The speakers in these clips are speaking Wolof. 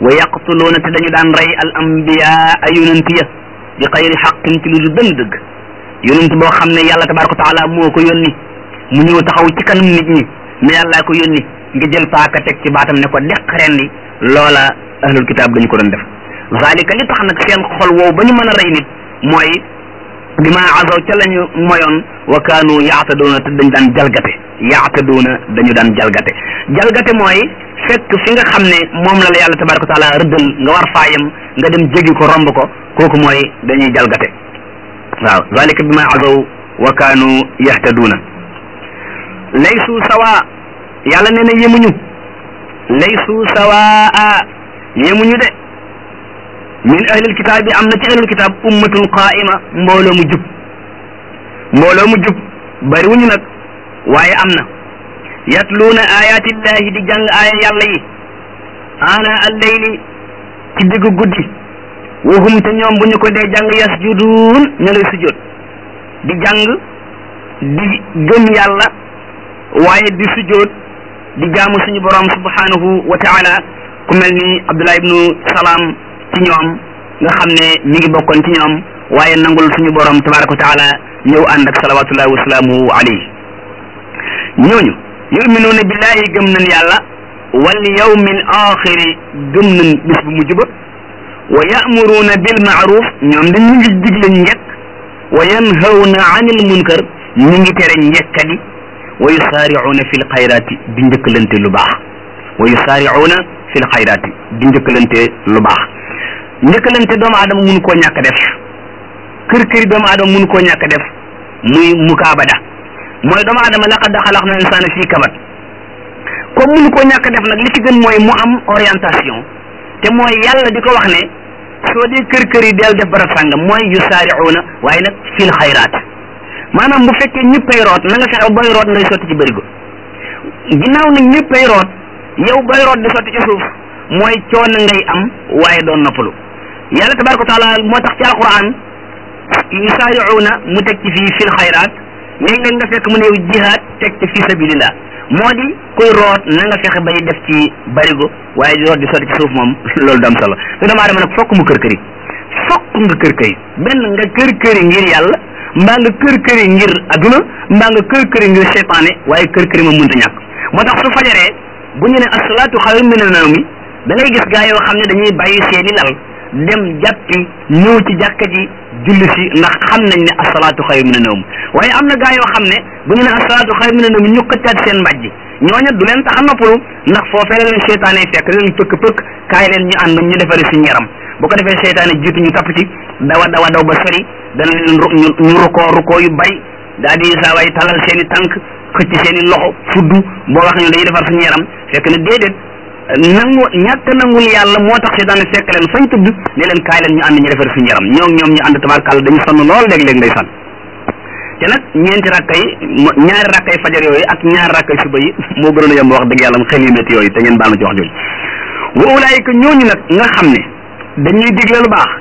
wa yaqtuluuna te dañu daan rey al ambiyaa ay yonent ya bi xayri xaqin ci lu du benn dëgg yonent boo xam ne yàlla tabaraka wa taala moo ko yónni mu ñëw taxaw ci kanam nit ñi ne yàllaa ko yónni nga jël paaka teg ci baatam ne ko deq rendi loola ahlul kitaab dañu ko doon def zalika li tax nag seen xol woowu ba ñu mën a rey nit mooy bi ma azaw ca lañu moyoon wa kaanu yaataduuna te dañu daan jalgate yaataduuna dañu daan jalgate jalgate mooy fekk fi nga xam ne moom la la yàlla tabaraka wa taala rëddal nga war faayam nga dem jéggi ko romb ko kooku mooy dañuy jalgate waaw zalika bi ma azaw wa kaanu yahtaduuna laysu sawa yàlla nee na yemuñu laysu sawaa yemuñu de min ahlil kitaab bi am na ci ahlil kitaab ummatun qaa'ima mbooloo mu jub mbooloo mu jub bariwuñu nag waaye am na yatluuna ayaatillahi di jàng aaya yàlla yi ana alleyli ci diggu guddi wahum te ñoom bu ñu ko dee jàng yasjuduun ña ngay sujjóot di jàng di gëm yàlla waaye di sujjóot di jaamu suñu borom subhanahu wa taala ku mel ni Abdullah ibnu Salaam ci ñoom nga xam ne mi ngi bokkoon ci ñoom waaye nangul suñu borom tabaraka wa taala ñëw ànd ak salawatullahi wa salaamuhu alayhi ñooñu yuminuuna billahi gëm nañ yàlla wal yawmil axiri gëm nañ bis bu mujj ba wa ya'muruuna bil ma'ruf ñoom dañ ñu ngi digle njëkk wa yanhawna anil munkar ñu ngi tere njëkkadi wa yusaari'uuna fil xayraati di njëkkalante lu baax wa yusaari'uuna fil xayraati di njëkkalante lu baax njëkkalante doomu aadama mënu koo ñàkk def kër këri doomu aadama mënu koo ñàkk def muy mukaabada mooy doomu aadama laqad xalaqna insaana fii kabad comme mënu koo ñàkk def nag li ci gën mooy mu am orientation te mooy yàlla di ko wax ne soo dee kër kër yi del def barab sàngam mooy yusaari'uuna waaye nag fil xayraat maanaam bu fekkee ñëppay root na nga fexe booy root ngay sotti ci bërigo ginnaaw nag ñëppay root yow booy root di sotti ci suuf mooy coono ngay am waaye doon noppalu yàlla tabaraka wa taala moo tax ci alquran yusaari'uuna mu teg ci fii fil xayraat léeg-léeg nga fekk mu ne jihaad teg ci fi sabilillah moo di kuy root na nga fexe bay def ci barigo waaye di root di sotti ci suuf moom loolu du am solo te doomu aadama nag fokk mu kër këri fokk nga kër këri benn nga kër këri ngir yàlla mbaa nga kër këri ngir adduna mbaa nga kër këri ngir seytaane waaye kër këri moom mënta ñàkk moo tax su fajaree bu ñu ne asalaatu xayrun mina nawmi da ngay gis gaa yoo xam ne dañuy bàyyi seeni lal dem jàppi ñëw ci jàkka ji julli si ndax xam nañ ne asalaatu xayrun mina nawmi waaye am na gaa yoo xam ne bu ñu ne asalaatu xayrun mina nawmi ñu xëccaat seen mbàjj ñooña du leen tax a noppalu ndax foofee la leen seytaane fekk leen pëkk pëkk kaay leen ñu ànd ñu defari suñu yaram bu ko defee seytaane jiitu ñu tapp ci dawa dawa daw ba sori dana leen ñu rukoo rukoo yu bari daal di saa waay talal seen i tànk xëcc seen i loxo fuddu boo wax ñu dañuy defar suñu yaram fekk na déedéet nangu ñàkk nangul yàlla moo tax seytaane fekk leen fañ tudd ne leen kaay leen ñu ànd ñu defar suñu yaram ñoo ñoom ñu ànd tabarkàlla dañu sonn lool léeg-léeg ngay sonn te nag ñeenti rakka yi ñaari rakka yi fajar yooyu ak ñaari rakka yi suba yi moo gënoon a yomb wax dëgg yàlla mu xel yu métti yooyu te ngeen baal ma ci wax jooju wa ulaayika ñooñu nag nga xam ne dañuy digle lu baax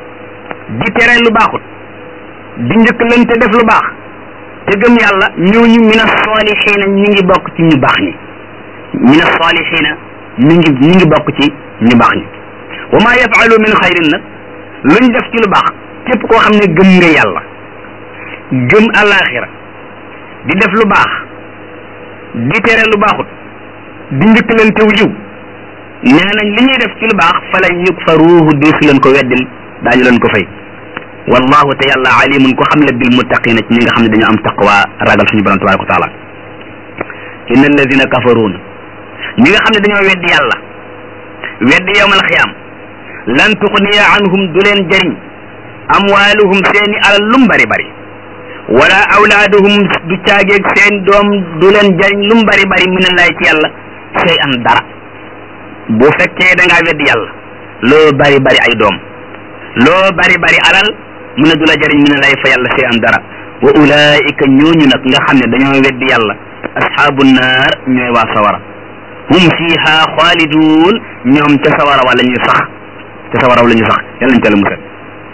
di tere lu baaxut di njëkkalante def lu baax te gëm yàlla ñooñu mina saalixiina ñu ngi bokk ci ñu baax ñi mina saalixiina ñu ngi ñu ngi bokk ci ñu baax ñi wa maa yafalu min xayrin nag luñ def ci lu baax képp koo xam ne gëm nga yàlla gëm alaxira di def lu baax di tere lu baaxut di njëkkalante wu yiw nee nañ li ñuy def ci lu baax fa lan yukfaruuhu deesu leen ko weddil daañu leen ko fay wallahu te yàlla alimun ko xam la bil muttaqina ci ñi nga xam ne dañu am taqwa ragal suñu borom tabaraka wa taala inna alladina kafaruun ñi nga xam ne dañoo weddi yàlla weddi yawmal xiyaam lan tuxniya anhum du leen jëriñ amwaaluhum seeni alal lum bari bari wala awlaaduhum du caageeg seen doom du leen jëriñ lum bari bari minallahi ci yàlla sey an dara bu fekkee da ngaa weddi yàlla loo bari bari ay doom loo bari bari alal mu ne du la jëriñ minallahi fa yàlla sey an dara wa ulaika ñooñu nag nga xam ne dañoo weddi yàlla ashaabu naar ñooy waa sawara hum fiha xaalidun ñoom ca sawara wala ñuy sax ca sawara wala ñuy sax yàlla nañ ca la musal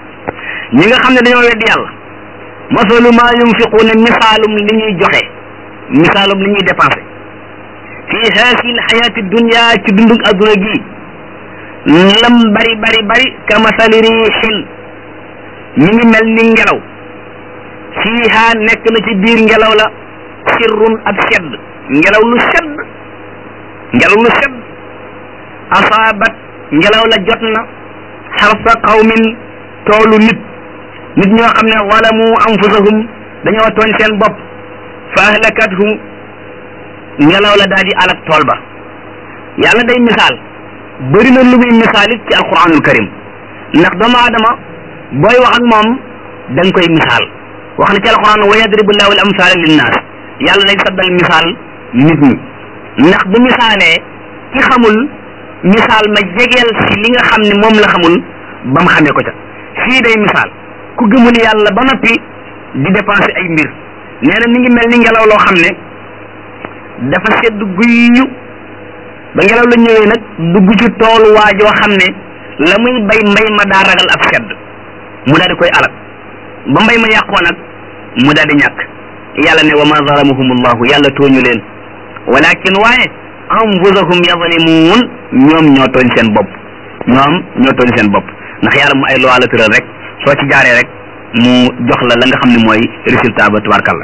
ñi nga xam ne dañoo weddi yàlla masalu ma yunfiquuna misaalum li ñuy joxe misaalum li ñuy dépensé fi haasi lxayaati dunia ci dundug adduna gi lam bari bari bari ka masali riixin mi ngi mel ni ngelaw fiiha nekk na ci biir ngelaw la sirrun ab sedd ngelaw lu sedd ngelaw lu sedd asaabat ngelaw la jot na xarsa qawmin toolu nit nit ñoo xam ne zalamu anfusahum dañoo tooñ seen bopp fa ahlakathum ngelaw la daal di alak tool ba yàlla day misaal bëri na lu muy misaal it ci alquranul karim ndax doomu aadama booy wax ak moom da nga koy misaal wax na ci alquran wa yadribu llahu al amsala linnaas yàlla day saddal misaal nit ñi ndax bu misaalee ki xamul misaal ma jegeel si li nga xam ne moom la xamul ba mu xamee ko ca fii day misaal ku gëmul yàlla ba noppi di dépenser ay mbir nee na mi ngi mel ni ngelaw loo xam ne dafa sedd guyyu ba ngelaw la ñëwee nag dugg ci toolu waajoo xam ne la muy bay mbay ma daa ragal ab sedd mu daal di koy alal ba mbay ma yàqoo nag mu daal di ñàkk yàlla ne wa ma zalamuhum allahu yàlla tooñu leen walakin waaye anfusahum yazlimuun ñoom ñoo tooñ seen bopp ñoom ñoo tooñ seen bopp ndax yàlla mu ay loi la tëral rek soo ci jaaree rek mu jox la la nga xam ne mooy résultat ba tubarkalla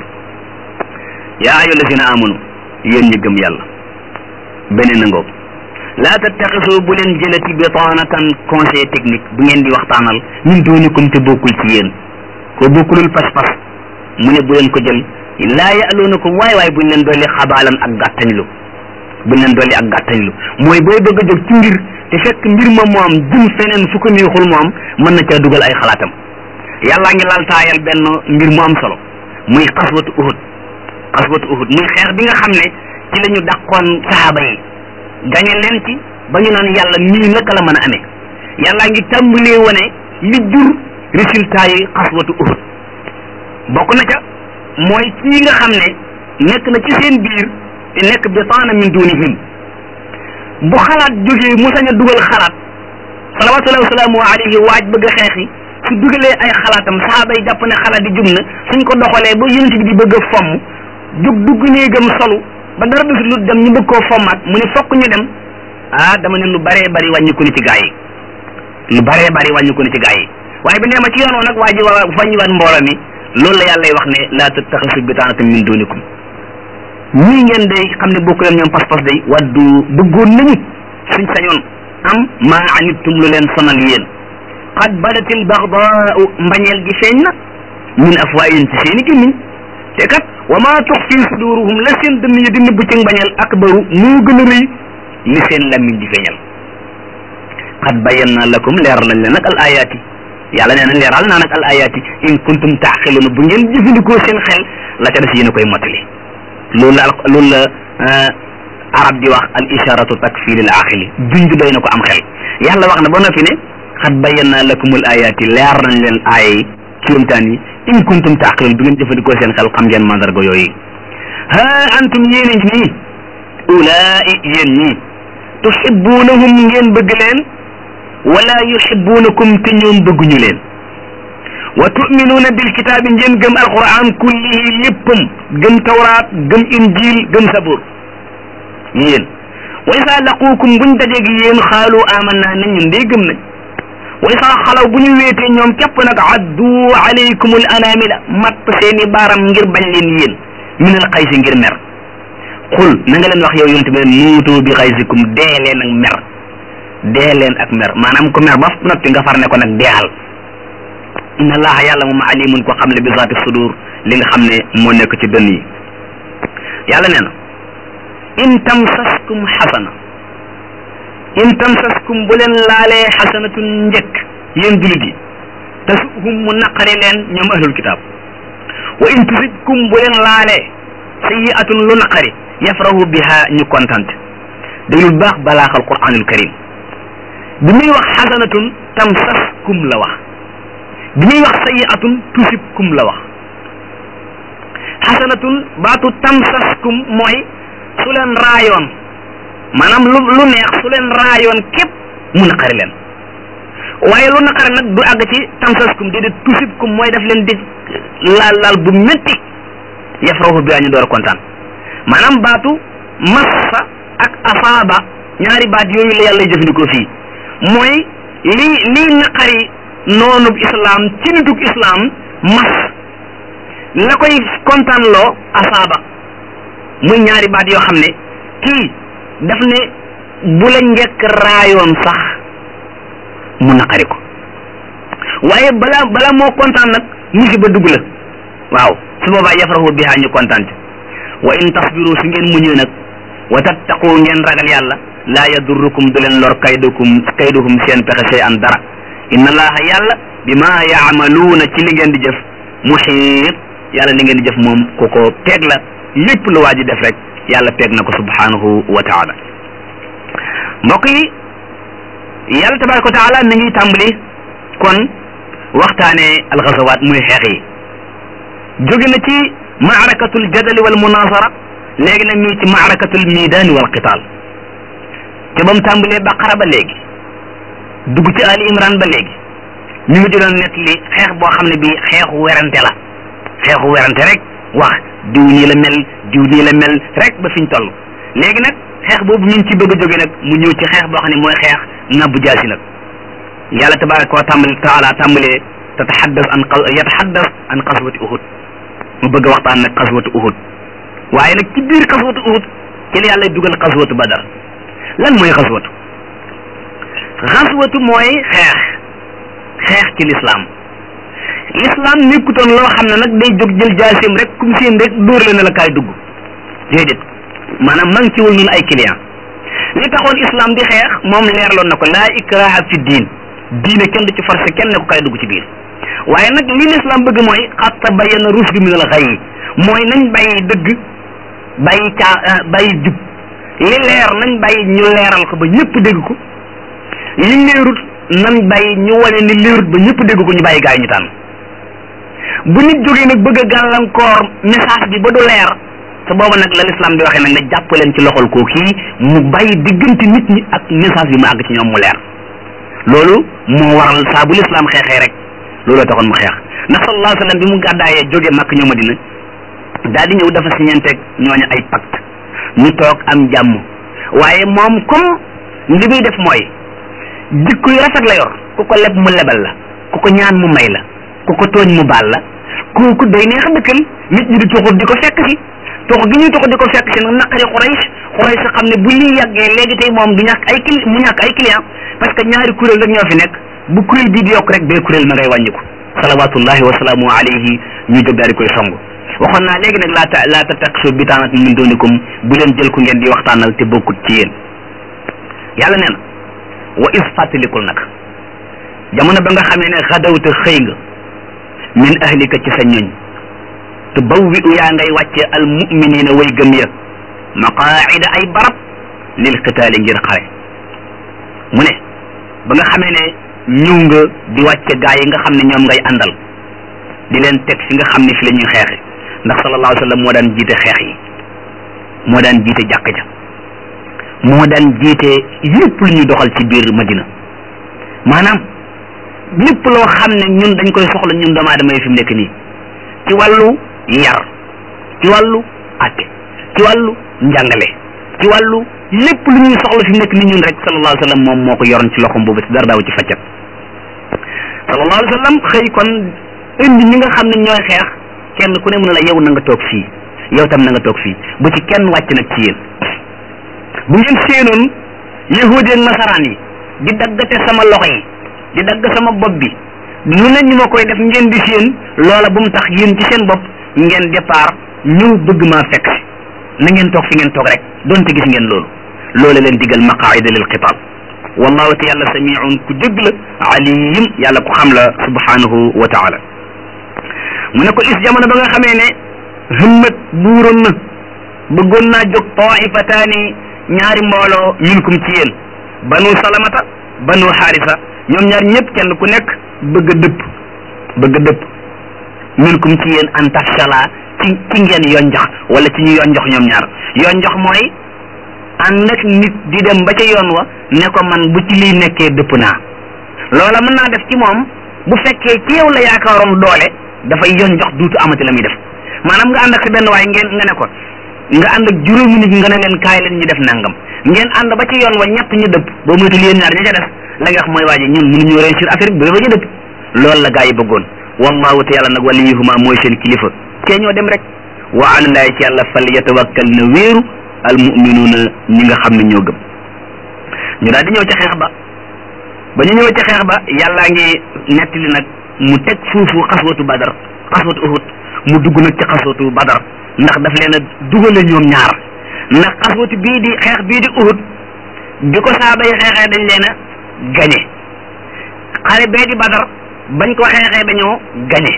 yaa ayyuha allazina amanu yéen ñi gëm yàlla beneen na ngoog laa tattaxisu bu leen jëlati bitaanatan conseil technique bu ngeen di waxtaanal min duunikum te bokkul ci yéen ko bokkulul pas-pas mu ne bu leen ko jël laa ya'luunakum waay waay buñ leen dolli xabaalan ak gàttañlu buñ leen dolli ak gàttañlu mooy booy bëgg a jóg ci mbir te fekk mbir ma moom jëm feneen fu ko neexul moom mën na caa dugal ay xalaatam yàllaa ngi laal taayal benn mbir mu am solo muy xaswatu uhud xaswatu uhud muy xeex bi nga xam ne ci la ñu dàqoon saxaaba yi gañe leen ci ba ñu naan yàlla nii naka la mën a amee yàllaa ngi tàmbalee wane li jur résultat yi xaswatu uhud bokk na ca mooy kii nga xam ne nekk na ci seen biir te nekk bitaana min dunihim bu xalaat jógee mu sañ a dugal xalaat salawatullahi wasalaamu alayhi waaj bëgg a xeexi su dugalee ay xalaatam saxaaba yi jàpp ne xalaat di jub na suñ ko doxalee ba yonent bi di bëgg a fomm jóg dugg néegam solu ba dara du lu dem ñu bëgg koo fommaat mu ne fokk ñu dem ah dama ne lu baree bari wàññiku ni ci gaa yi lu baree bari wàññiku ni ci gaa yi waaye bi nee ma ci yoon nag waa ji waa wàññiwaat mbooloo mi loolu la yàlla wax ne laa tattaxisu bitaanatan min dunikum ñii ngeen day xam ne bokk leen ñoom pas-pas day waddu bëggoon nañu suñ sañoon am maa anittum lu leen sonal yéen qad badatil bagdaau mbañeel gi feeñ na min afwaayin ci seeni gémmiñ te kat wa maa tux fi suduruhum la seen dënn yi di nëbb ci mbañeel akbaru moo gën a rëy li seen lammiñ di feeñal qad bayanna lakum leeral nañ leen nag al ayaati yàlla nee na leeral naa nag al ayaati in kuntum taaxiluuna bu ngeen jëfandikoo seen xel la ca des yéen a koy mottali loolu la loolu la arab di wax al isharatu takfir al aqili junj doy na ko am xel yàlla wax na ba noppi ne xat bayyana lakum al ayati leer nañ leen aaya yi kéemtaan yi in kuntum taqilun bu ngeen jëfandikoo seen xel xam ngeen mandarga yooyu ha antum yéen a ngi nii ulaai yéen ñii tuhibbunahum ngeen bëgg leen wala yuhibbunakum te ñoom bëgguñu leen wa tuminuuna bil kitaabi ngeen gëm alquran kullihi léppam gëm tawraat gëm injil gëm sabur yéen wa isa laquukum buñ dajeeg yéen xaalu amanna nañ ñun dee gëm nañ wa isa xalaw bu ñu weetee ñoom képp nag addu alaykum al anamila matt seeni baaram ngir bañ leen yéen min al xaysi ngir mer xul na nga leen wax yow yonente bi muutu bi xaysikum dee leen ak mer dee leen ak mer maanaam ko mer ba noppi nga far ne ko nag deexal inna allaha yàlla moom alimun ko xam ne bi zaati sudur li nga xam ne moo nekk ci dënn yi yàlla nee na in tamsaskum xasana in tamsaskum bu leen laalee xasanatun njëkk yéen julit yi tasuhum mu naqari leen ñoom ahlul kitaab wa in tusibkum bu leen laalee sayiatun lu naqari yafrahu biha ñu kontante déglul baax balaaxal quranul karim bi muy wax xasanatun tamsaskum la wax bi muy wax sayiatun tusibkum la wax xasanatun baatu tamsaskum mooy su leen raayoon maanaam lu lu neex su leen raayoon képp mu naqari leen waaye lu naqari nag du àgg ci tamsaskum di di tusibkum mooy daf leen di laal laal bu métti yafrahu bi ñu door a kontaan maanaam baatu massa ak asaaba ñaari baat yooyu la yàlla jëfandikoo fii mooy li lii naqari noonub islam ci nitug islam mas la koy kontaan loo asaaba muy ñaari baat yoo xam ne kii daf ne bu la njëkk raayoon sax mu naqari ko waaye bala bala moo kontaan nag musiba dugg la waaw su boobaa yafrahu biha ñu kontaan ci wa in tasbiru su ngeen muñee nag wa tattaqu ngeen ragal yàlla laa yadurrukum du leen lor kaydukum kaydukum seen pexe sey an dara inna allaha yàlla bima yaamaluuna ci li ngeen di jëf muxiit yàlla li ngeen di jëf moom ku ko peeg la lépp lu waa ji def rek yàlla peeg na ko subhanahu wa taala mbokk yi yàlla tabaraka wa taala mi ngi tàmbali kon waxtaane alxasawaat muy xeex yi jóge na ci maarakatul jadali wal munasara léegi nag mi ci maarakatul midaani wal qital te ba mu tàmbalee baqara ba léegi dugg ci ali imran ba léegi ñu ngi doon net li xeex boo xam ne bi xeexu werante la xeexu werante rek wax diw nii la mel diw nii la mel rek ba fiñ toll léegi nag xeex boobu ñu ngi ci bëgg a jóge nag mu ñëw ci xeex boo xam ne mooy xeex ngabbu jaasi nag yàlla tabaraka wa tàmbali taala tàmbalee tataxaddas an yataxaddas an xaswati uhud mu bëgg a waxtaan nag xaswatu uhud waaye nag ci biir xaswatu uhud ci la yàlla dugal xaswatu badar lan mooy xaswatu xaswatu mooy xeex xeex ci lislaam lislaam nekkutoon loo xam ne nag day jóg jël jaasim rek kum seen rek dóor la ne la kaay dugg déedéet maanaam man ci wul ñun ay client li taxoon islam di xeex moom leerloon na ko laa ikraha fi diin diine kenn du ci forcé kenn ne ko kaay dugg ci biir waaye nag li l'islam bëgg mooy xat tabayyana rushdu min al ghayy mooy nañ bàyyi dëgg bàyyi caa bàyyi jub li leer nañ bàyyi ñu leeral ko ba ñëpp dégg ko li leerut nañ bàyyi ñu wane ni leerut ba ñëpp dégg ko ñu bàyyi gaay ñu tànn bu nit jógee nag bëgg a gàllankoor message bi ba du leer te booba nag la l'islam di waxee nag nga jàpp leen ci loxol koo kii mu bàyyi diggante nit ñi ak message bi mu àgg ci ñoom mu leer loolu moo waral saa bu l'islam xeexee rek looloo taxoon mu xeex ndax sallallahu alayhi wa sallam bi mu gàddaayee jógee màkk ñoo Madina daal di ñëw dafa siñeenteeg ñooñu ay pacte ñu toog am jàmm waaye moom comme li muy def mooy jikko yu rafet la yor ku ko leb mu lebal la ku ko ñaan mu may la ku ko tooñ mu baal la kooku day neex a dëkkal nit ñi di tuxut di ko fekk si tox gi ñuy tox di ko fekk si nag naqari Quraysh Quraysh xam ne bu lii yàggee léegi tey moom du ñàkk ay cli mu ñàkk ay client parce que ñaari kuréel rek ñoo fi nekk bu kuréel bii di yokk rek bee kuréel ma ngay wàññiku salawatullahi wa salaamu alayhi ñu jóg daal di koy song waxoon naa léegi nag laa ta laa tattaxisu bitaanatan min dunikum bu leen jël ku ngeen di waxtaanal te bokkut ci yéen yàlla nee na wa is fàttalikul nag jamono ba nga xamee ne xadawta xëy nga min ahlika ci sa ñoñ te bawwi u yaa ngay wàcce al muminina way gëm ya maqaida ay barab lil qitaali ngir xare mu ne ba nga xamee ne ñëw nga di wàcce gaa yi nga xam ne ñoom ngay àndal di leen teg fi nga xam ne fi la ñuy xeexe ndax sallallahu alayhi wa sallam moo daan jiite xeex yi moo daan jiite jàkk ja moo daan jiite lépp lu ñuy doxal ci biir madina maanaam lépp loo xam ne ñun dañ koy soxla ñun doomu aadama yi fi mu nekk nii ci wàllu yar ci wàllu atte ci wàllu njàngale ci wàllu lépp lu ñuy soxla fi mu nekk nii ñun rek sallallahu alayhi wa sallam moom moo ko yoroon ci loxom boobu ci dara daaw ci faccat sallallahu alayhi wa sallam xëy kon indi ñi nga xam ne ñooy xeex kenn ku ne mën la yow na nga toog fii yow tam na nga toog fii bu ci kenn wàcc nag ci yéen bu ngeen séenoon yahudi ak nasaraan yi di daggate sama loxo yi di dagg sama bopp bi lu ne ñu ma koy def ngeen di séen loola bu mu tax yéen ci seen bopp ngeen départ ñëw bëgg maa fekk si na ngeen toog fi ngeen toog rek donte gis ngeen loolu loola leen digal maqaida lil qital wallahu te yàlla samiun ku dégg la alim yàlla ku xam la subhanahu wa taala mu ne ko is jamono ba nga xamee ne hëmmat buuroon na bëggoon naa jóg taifataani ñaari mbooloo minkum ci yéen banu salamata banu xaarisa ñoom ñaar ñëpp kenn ku nekk bëgg a dëpp bëgg a dëpp minkum ci yéen an tafshala ci ci ngeen yonjox wala ci ñu yonjox ñoom ñaar yonjox mooy ànd ak nit di dem ba ca yoon wa ne ko man bu ci liy nekkee dëpp naa loola mën naa def ci moom bu fekkee ci yow la yaakaaroon doole dafay yonjox duutu amati la muy def maanaam nga ànd ak sa benn waaye ngeen nga ne ko nga ànd ak juróomi nit nga ne leen kaay leen ñu def nangam ngeen ànd ba ci yoon wa ñett ñu dëpp boo moytul yéen ñaar ña ca des la nga wax mooy waa ji ñun mënuñu réussir affaire bi ba fa ñu dëpp loolu la gaa yi bëggoon wallahu te yàlla nag waliyuhuma mooy seen kilifa kee ñoo dem rek wa alallahi ci yàlla fal yatawakkal na wéeru al muminuuna ñi nga xam ne ñoo gëm ñu daal di ñëw ca xeex ba ba ñu ñëw ca xeex ba yàllaa ngi nettali nag mu teg foofu xaswatu badar xaswatu uhud mu dugg nag ci xaswatu badar ndax daf leen a dugale ñoom ñaar ndax xaswatu bii di xeex bii di uhud bi ko saaba yi xeexee dañ leen a gañe xare bee di badar bañ ko xeexee dañoo gañe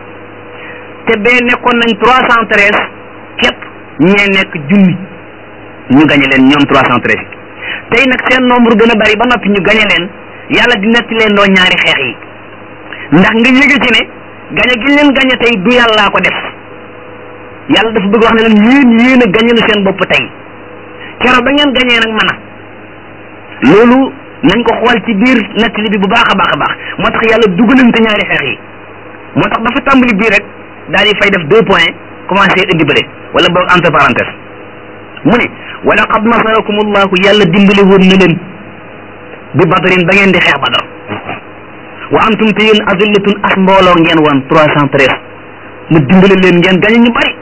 te bee nekkoon nañ trois cent treize képp ñee nekk junni ñu gañe leen ñoom trois cent treize tey nag seen nombre gën a bari ba noppi ñu gañe leen yàlla di netti leen doo ñaari xeex yi ndax nga yëge ci ne gañe gi leen gañe tey du yàllaa ko def yàlla dafa bëgg wax ne leen yéen yéen a gañe lu seen bopp tey keroog ba ngeen gañee nag mën a loolu nañ ko xool ci biir nettali bi bu baax a baax a baax moo tax yàlla dugalante ñaari xeex yi moo tax dafa tàmbali bii rek daal di fay def deux points commencé indi bële wala boog entre parenthèse mu ne wa laqad nasarakum allahu yàlla dimbali woon na leen bi badrin ba ngeen di xeex badar wa antum te yéen azillatun as mbooloo ngeen woon trois cent treize mu dimbali leen ngeen gañe ñu bari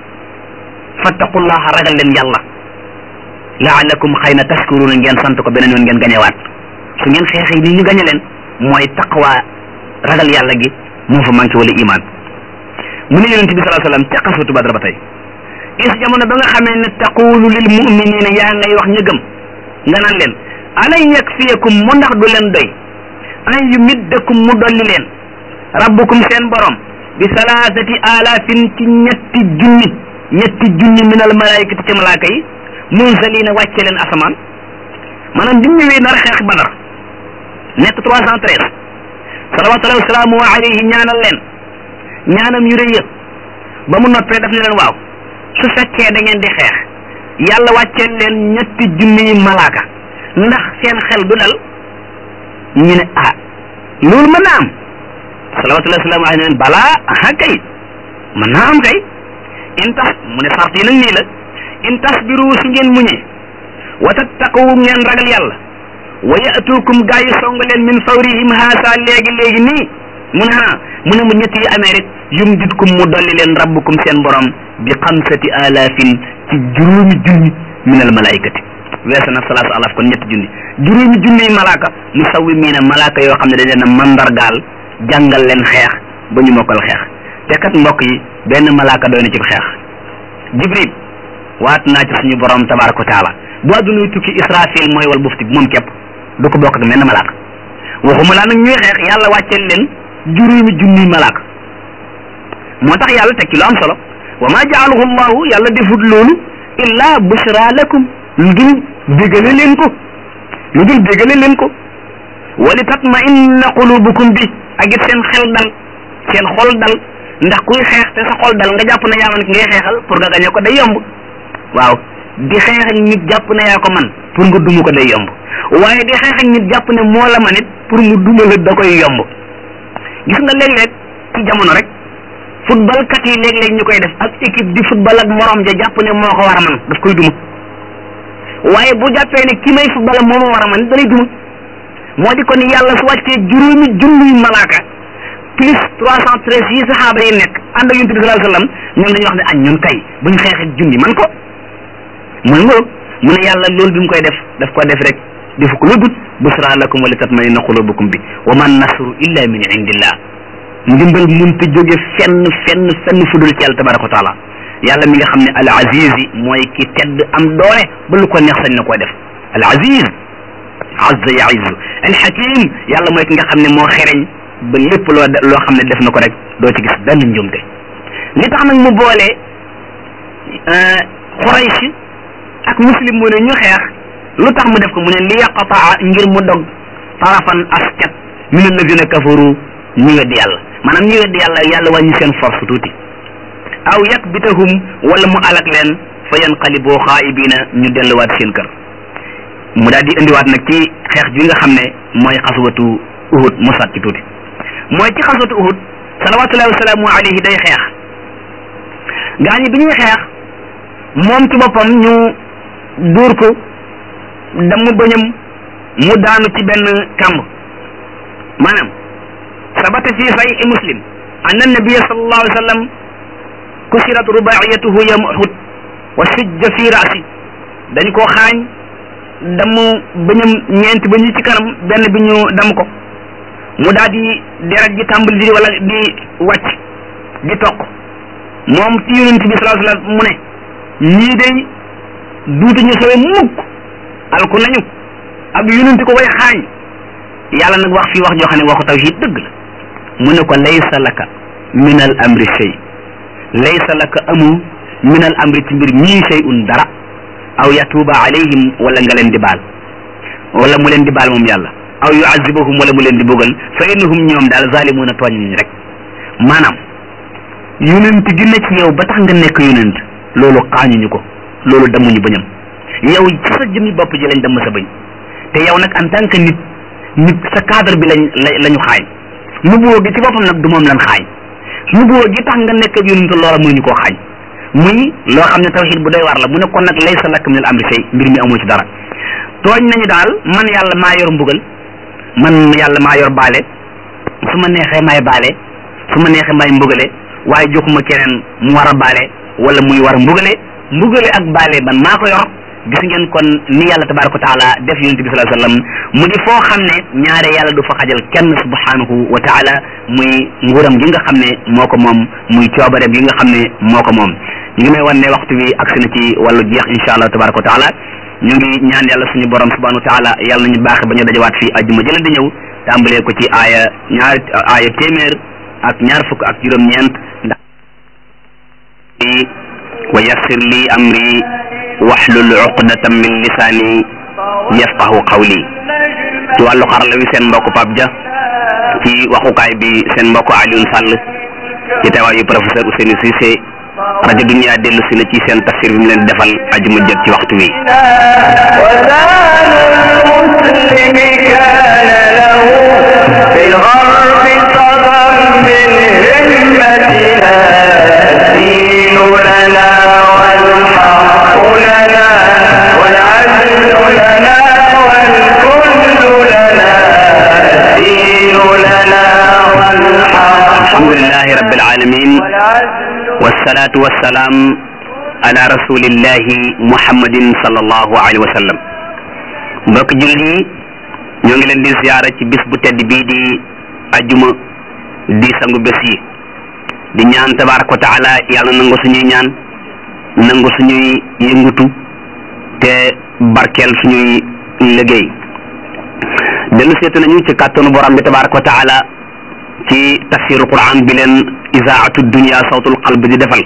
fattaqullaha ragal leen yàlla laalakum xëy na tashkuruna ngeen sant ko beneen yoon ngeen gañewaat su ngeen xeexee nii ñu gañe leen mooy taqwa ragal yàlla gi moo fa manqué wala iman mu ne yonente bi salaa sallam ca xaswatu badar ba tey is jamono ba nga xamee ne taqulu lil muminina yaa ngay wax ñu gëm nga naan leen alay yakfiyakum mu ndax du leen doy an yumiddakum mu dolli leen rabbukum seen borom bi salaasati alaafin ci ñetti junni ñetti junni min al malaikati ci malaaka yi munzalina wàcce leen asamaan maanaam bi mu ñëwee nar xeex badar nekk trois cent treize salawatullahi wasalaamu alayhi ñaanal leen ñaanam yu rëy yëpp ba mu noppee daf ne leen waaw su fekkee da ngeen di xeex yàlla wàcceel leen ñetti junniy malaaka ndax seen xel du dal ñu ne ah loolu mën naa am salawatullahi wasalaamu alayhi ne leen balaa aha kay mën naa am kay in tax mu ne sart yi nag nii la in tasbiru su ngeen muñee wa tattaqu ngeen ragal yàlla wa yatukum gaa yi song leen min fawrihim haasa léegi léegi nii mu ne ah mu ne mu ñett yi amee rek yumditkum mu dolli leen rabbukum seen borom bi xamsati alaafin ci juróomi junni min al malaikati weesa na salaasu alaaf kon ñetti junni juróomi junniy malaaka musawwimiina malaaka yoo xam ne dañ leen a mandargaal jàngal leen xeex ba ñu mokkal xeex te kat mbokk yi benn malaaka doy na ci xeex jibril waat naa ci suñu borom tabaraka wa taala bu àdduna tukki israfil mooy wal bufti moom képp du ko bokk ak menn malaaka waxuma laa nag ñuy xeex yàlla wàcceel leen juróomi junniy malaaka moo tax yàlla teg ci lu am solo wa ma jaalahu llahu yàlla defut loolu illa bushra lakum lu dul bégale leen ko lu dul bégale leen ko wali tatma inna qulubukum bi ak it seen xel dal seen xol dal ndax kuy xeex te sa xol dal nga jàpp ne yaa man ki ngay xeexal pour nga gañe ko day yomb waaw di xeex ak nit jàpp ne yaa ko man pour nga duma ko day yomb waaye di xeex ak nit jàpp ne moo la man it pour mu duma la da koy yomb gis nga léeg-léeg ci jamono rek football kat yi léeg-léeg ñu koy def ak équipe di football ak morom ja jàpp ne moo ko war a man daf koy duma waaye bu jàppee ne ki may football moo ma war a man da lay duma moo di kon yàlla su wàccee juróomi junniy malaaka plus trois cent treize yi saxaaba yi nekk ànd ak yonent bi sallallahu alayhi wasallam ñoom dañuy wax ne añ ñun kay buñ xeex ak junni man ko mooy ngoog mu ne yàlla loolu bi mu koy def daf ko def rek defu ko lu dut busra lakum wa li tatmainna qulubukum bi wa man nasru illa min indillah ndimbal munta jóge fenn fenn fenn fudul ci yàlla tabaraka wa taala yàlla mi nga xam ne al aziz mooy ki tedd am doole ba lu ko neex sañ na koo def al aziz azza yaizu al hakim yàlla mooy ki nga xam ne moo xereñ ba lépp loo loo xam ne def na ko rek doo ci gis benn njumte li tax nag mu boole Quraysh ak muslim mu ne ñu xeex lu tax mu def ko mu ne li yaqataa ngir mu dog tarafan askat min alladina kafaru ñi weddi yàlla maanaam ñi weddi yàlla yàlla wàññi seen force tuuti aw yakbitahum wala mu alak leen fa yanqalibu xaayibina ñu delluwaat seen kër mu daal di indiwaat nag ci xeex bi nga xam ne mooy xaswatu uhud mu sat ci tuuti mooy ci xaswatu uhud salawatullahi wasalaamu alayhi day xeex gaa ñi bi ñuy xeex moom ci boppam ñu dóor ko damm bëñam mu daanu ci benn kamb maanaam sabata fi sahih muslim anna nabiyya sallallahu alayhi wa sallam kusirat rubaiyatuhu yawma uhud wa sujja fi rasi dañ koo xaañ damm bañam ñeenti ba ñu ci kanam benn bi ñu damm ko mu daal di deret ji tàmbali di wala di wàcc di toq moom ci yonent bi sallallahu alayhi wa sallam mu ne ñii day duutu ñu sowe mukk alku nañu ak yonent ko way xaañ yàlla nag wax fii wax joo xam ne waxu tawhid dëgg la mu ne ko laysa laka min al amri shay laysa laka amu min al amri ci mbir mii shay'un dara aw yatuuba alayhim wala nga leen di baal wala mu leen di baal moom yàlla aw yuazibahum wala mu leen di bëggal fa innahum ñoom daal zalimuuna tooñ nañ rek maanaam yonent gi ne ci yow ba tax nga nekk yonent loolu xaañuñu ko loolu damuñu bañam yow ci sa jëmmi bopp ji lañ damm sa bañ te yow nag en tant que nit nit sa cadre bi lañ la ñu xaañ nubuwoo gi ci boppam nag du moom lan xaañ nubuwoo gi tax nga nekk ab yonent loola mënuñu koo xaañ muy loo xam ne tawxiid bu doy war la mu ne kon nag laysa laka min al amri shay mbir mi amoo ci dara tooñ nañu daal man yàlla maa yor mbugal man yàlla maa yor baale su ma neexee may baale su ma neexee may mbugale waaye joxuma keneen mu war a baale wala muy war a mbugale mbugale ak baale man maa ko yor gis ngeen kon ni yàlla tabaraka wa taala def yonent bi sallallahu alayhi wasallam mu di foo xam ne ñaare yàlla du fa xajal kenn subhanahu wa taala muy nguuram gi nga xam ne moo ko moom muy coobareem gi nga xam ne moo ko moom ñu ngi may wan ne waxtu wi agsi na ci wàllu jeex insha allah tabaraka wa taala ñu ngi ñaan yàlla suñu borom subhanahu wa taala yàlla nañu baaxe ba ñu dajawaat fii ajjuma jëla di ñëw tàmbalee ko ci aaya ñaar aaya téeméer ak ñaar fukk ak juróom-ñeent ndax wa yassir li amri waxlul uqdatan min lisaani yafqahu qawli ci wàllu xarala wi seen mbokk Pape Dia ci waxukaay bi seen mbokk Alioune Sall ci teewaayu professeur Ousseynou Cissé rajo Dunia dellu si na ci seen tafsir bi mu leen defal ajuma jot ci waxtu wi alhamdulillahi rabbil alamin wassalatu wassalaam ala rasulillahi muhammadin sallallahu alayhi wa sallam mbokk julli yi ñoo ngi leen di ziyaara ci bis bu tedd bii di ajuma di sangu bés yi di ñaan tabaraka wa taala yàlla nangu suñuy ñaan nangu suñuy yëngutu te barkeel suñuy liggéey dellu seetu nañu ci kàttanu borom bi tabaraka wa taala ci tafsiru quran bi leen isaatu dunia sawtul qalb di defal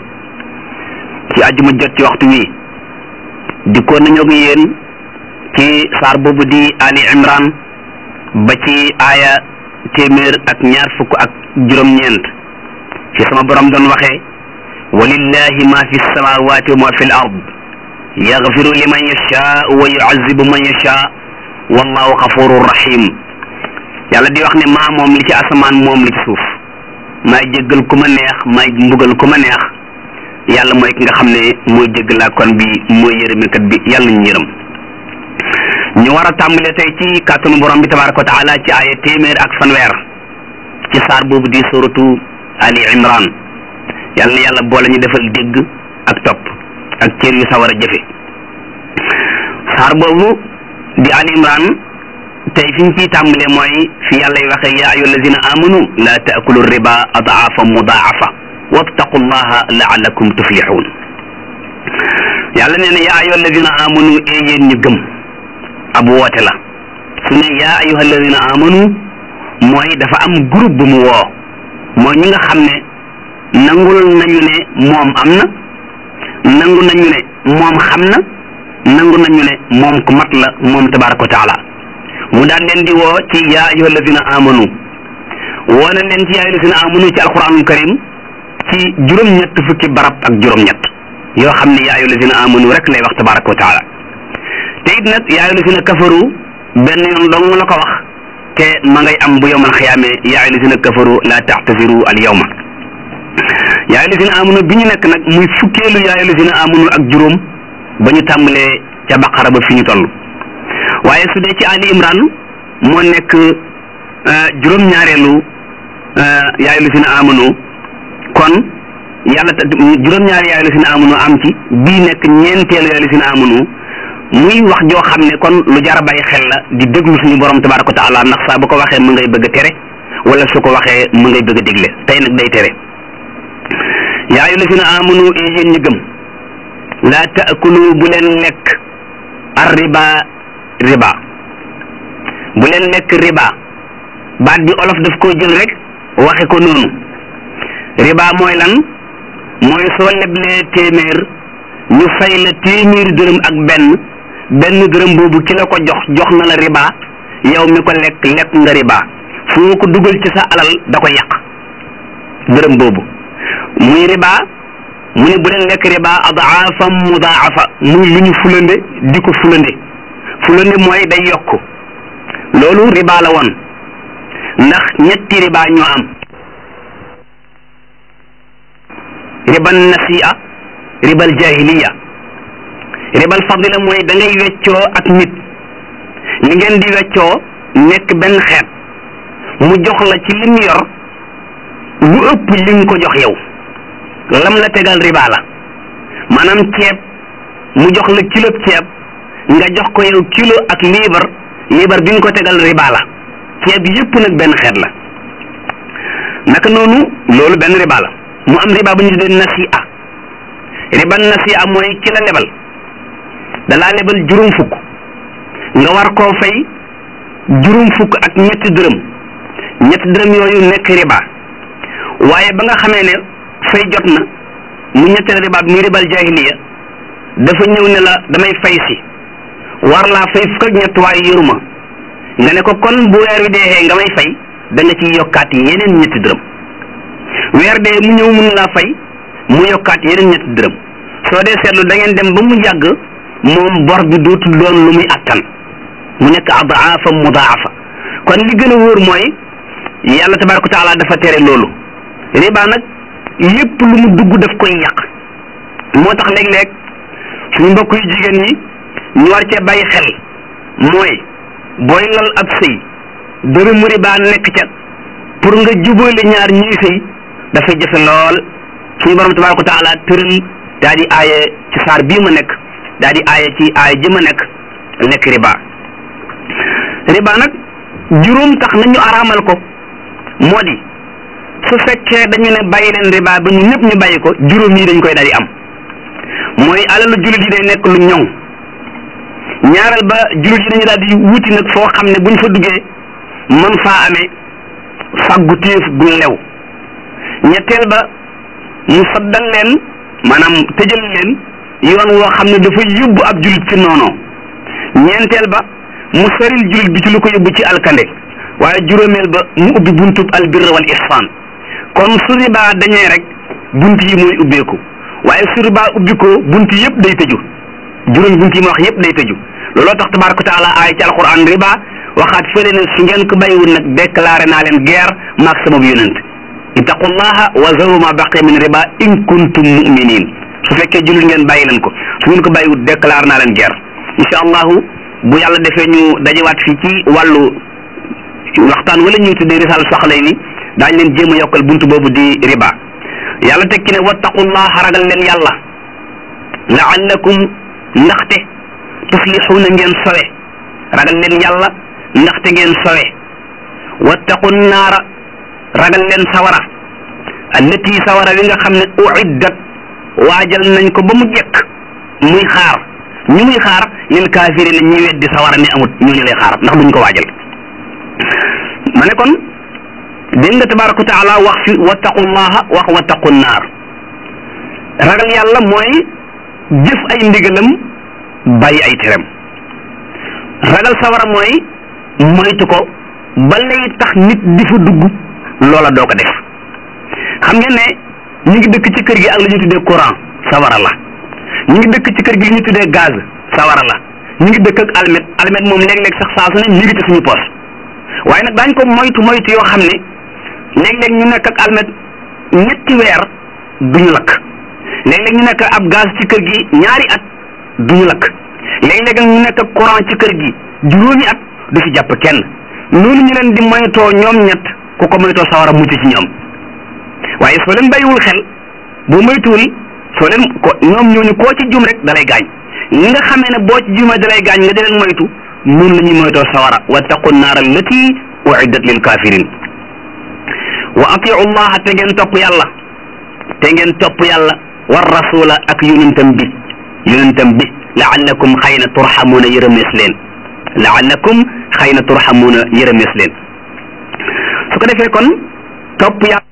ci ajuma jot ci waxtu wi dikkoon nañoo ak yéen ci saar boobu di ali imran ba ci aaya téeméer ak ñaar fukk ak juróom-ñeent fi sama borom doon waxee walillahi ma fi samawati wa ma fi l ard yaxfiru liman yashaa wa yuazibu man yashaa wallahu xafurur rahim yàlla di wax ne maa moom li ci asamaan moom li ci suuf maay jéggal ku ma neex maay mbugal ku ma neex yàlla mooy ki nga xam ne mooy jéggalaa kon bi mooy yërëmekat bi yàlla ñu yërëm ñu war a tàmbale tey ci kàttanu borom bi tabaraka wa taala ci aaya téeméer ak fanweer ci saar boobu di suratu ali imran yàlla na yàlla boole ñu defal dégg ak topp ak cër yu sawar a jëfe saar boobu di ali imran tey fi ñu ciy tàmbalee mooy fi yàlla y waxee yaa ayyuha allazina amanu la taakulu riba adaafa mudaafa wattaqu llaha laalakum tuflixuun yàlla nee na yaa ayyuha allazina amanu ee yéen ñu gëm ab woote la su ne yaa ayyuha allazina amanu mooy dafa am groupe bu mu woo mooy ñi nga xam ne nangul nañu ne moom am na nangu nañu ne moom xam na nangu nañu ne moom ku mat la moom tabaraka wa taala mu daan leen di woo ci yaa ayyuha allazina amanu woo na leen ci yaa ayyuha allazina amanu ci alquranul karim ci juróom-ñett fukki barab ak juróom-ñett yoo xam ne yaa ayyuha allazina amanu rek lay wax tabaraka wa taala te it nag yaa ayyuha allazina kafaru benn yoon dong la ko wax te ma ngay am bu yowmal xiyaame yaa ayyuha allazina kafaru la taxtasiru al yawma yaa ayyuha allazina amanu bi ñu nekk nag muy fukkeelu yaa ayyuha allazina amanu ak juróom ba ñu tàmbalee ca baqara ba fi ñu toll waaye su dee ci Ali Imran moo nekk juróom-ñaareelu yaayu lu si na amanu kon yàlla ta juróom-ñaari yaayu lu si na amanu am ci bii nekk ñeenteelu yaayu lu si na amanu muy wax joo xam ne kon lu jar a bàyyi xel la di déglu suñu borom tabaraka wa taala ndax saa bu ko waxee mu ngay bëgg a tere wala su ko waxee mu ngay bëgg a digle tey nag day tere yaayu lu si na amanu yéen ñi gëm laa taakulu bu leen lekk ar riba riba bu leen lekk riba baat bi olof daf koo jël rek waxe ko noonu riba mooy lan mooy soo leblee téeméer ñu fay la téeméeri dërëm ak benn benn dërëm boobu ki la ko jox jox na la riba yow mi ko lekk lekk nga riba foo ko dugal ci sa alal da ko yàq dërëm boobu muy riba mu ne bu leen lekk riba adaafam mudaafa muy lu ñu fulande di ko fulande fulande mooy day yokk loolu riba la woon ndax ñetti riba ñoo am ribal nasi'a ribal jahiliya ribal fadila mooy da ngay weccoo ak nit li ngeen di weccoo nekk benn xeet mu jox la ci lim yor lu ëpp li nga ko jox yow lam la tegal riba la maanaam ceeb mu jox la kilo ceeb nga jox ko yow kilo ak liibar liibar bi nga ko tegal riba la ceeb yépp nag benn xeet la naka noonu loolu benn riba la mu am riba bu ñu tuddee nasi'a riba nasi'a mooy ki la lebal dalaa lebal juróom fukk nga war koo fay juróom fukk ak ñetti dërëm ñetti dërëm yooyu nekk riba waaye ba nga xamee ne fay jot na mu ñetteel riba bi muy ribal jahiliya dafa ñëw ne la damay fay si war laa fay fukk ak ñett waaye yoruma nga ne ko kon bu weer wi deexee nga may fay da nga ciy yokkaat yeneen ñetti dërëm weer dee mu ñëw mun laa fay mu yokkaat yeneen ñetti dërëm soo dee seetlu da ngeen dem ba mu yàgg moom bor bi dootul doon lu muy attan mu nekk adaafa mudaafa kon li gën a wóor mooy yàlla tabaraka taala dafa tere loolu riba nag lépp lu mu dugg daf koy yàq moo tax léeg-léeg suñu mbokk yu jigéen ñi ñu war cee bàyyi xel mooy booy lal ab sëy dërëmu riba nekk ca pour nga jubóole ñaar ñuy sëy dafay jafe lool suñu borom tabaraka taala tëral daa di aaye ci saar bii ma nekk daa di aaye ci aaye ji ma nekk nekk riba riba nag juróom tax nañu araamal ko moo di su fekkee dañu ne bàyyi leen riba ba ñu ñëpp ñu bàyyi ko juróom yi dañ koy daal di am mooy alalu jullit yi day nekk lu ñoŋ ñaareel ba jullit yi dañu daal di wuti nag foo xam ne buñ fa duggee mën faa amee fàggu téef gu lew ñetteel ba mu saddal leen maanaam tëjal leen yoon woo xam ne dafa yóbbu ab jullit ci noonoo ñeenteel ba mu saril jullit bi ci lu ko yóbbu ci alkande waaye juróomeel ba mu ubbi buntub albirra wal ihsan kon su riba dañee rek bunt yi mooy ubbeeku waaye su riba ubbi ko bunt yëpp day tëju juróomi bunt yi ma wax yëpp day tëju looloo tax tabaraka taala aay ci alquran riba waxaat fële ne su ngeen ko bàyyiwul nag déclaré naa leen guerre maag sama yonent ittaqullaha wa zaru ma baqiya min riba in kuntum muminin su fekkee jullit ngeen bàyyi leen ko su ngeen ko bàyyiwul déclaré naa leen guerre incha allahu bu yàlla defee ñu dajewaat fii ci wàllu waxtaan wala ñuy tuddee risal soxlay ni daañ leen jéem a yokkal buntu boobu di riba yàlla tekki ne wattaqullah ragal leen yàlla laallakum ndaxte tuflixuuna ngeen sowe ragal leen yàlla ndaxte ngeen sowe wattaqu naara ragal leen sawara allati sawara wi nga xam ne uiddat waajal nañ ko ba mu jekk muy xaar ñu muy xaar lil kaafirina ñi weddi sawara ne amut ñooñu lay xaar ndax duñ ko waajal ma ne kon dégg nga tabaraka wa taala wax fi wattaqullaha wax wattaqu naar ragal yàlla mooy jëf ay ndigalam bàyyi ay terem ragal sawara mooy moytu ko ba lay tax nit di fa dugg loola doo ko def xam ngeen ne ñu ngi dëkk ci kër gi ak lu ñu tuddee courant sawara la ñu ngi dëkk ci kër gi lu ñu tuddee gaz sawara la ñu ngi dëkk ak almet almet moom léeg-léeg sax saa su ne mi ngi ci suñu poos waaye nag daañ ko moytu moytu yoo xam ne léeg-léeg ñu nekk ak almet ñetti weer duñu lakk léeg-léeg ñu nekk ab gaz ci kër gi ñaari at duñu lakk léeg-léeg ñu nekk ak courant ci kër gi juróomi at du fi jàpp kenn noonu ñu leen di moytoo ñoom ñett ku ko moytoo sawara mucc ci ñoom waaye soo leen bàyyiwul xel boo moytuwul soo leen ko ñoom ñooñu koo ci jum rek dalay gaañ li nga xamee ne boo ci jumee dalay gaañ nga di leen moytu noonu la ñuy moytoo sawara wattaqu naar allati uiddat lil kafirin wa atiu llaha te ngeen topp yàlla te ngeen topp yàlla war rasula ak yonentam bi yonentam bi laallakum xëy na turxamuuna yërëmees leen laallakum xëy na turxamuuna yërëmees leen su ko defee kon topp yàlla